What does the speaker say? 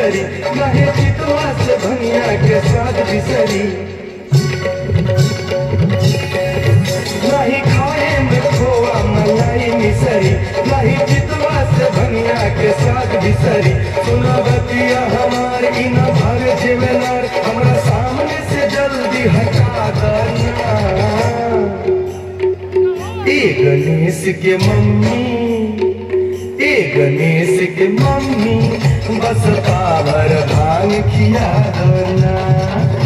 बिसरी नहीं चितवा से भनिया के स्वाद बिसरी नहीं खाए में खोआ मलाई मिसरी नहीं चितवा से भनिया के स्वाद बिसरी सुना बतिया हमार इना भर जेवनार हमरा सामने से जल्दी हटा दना ए गणेश के मम्मी ए गणेश के मम्मी बस पावर भांग खिया दो ना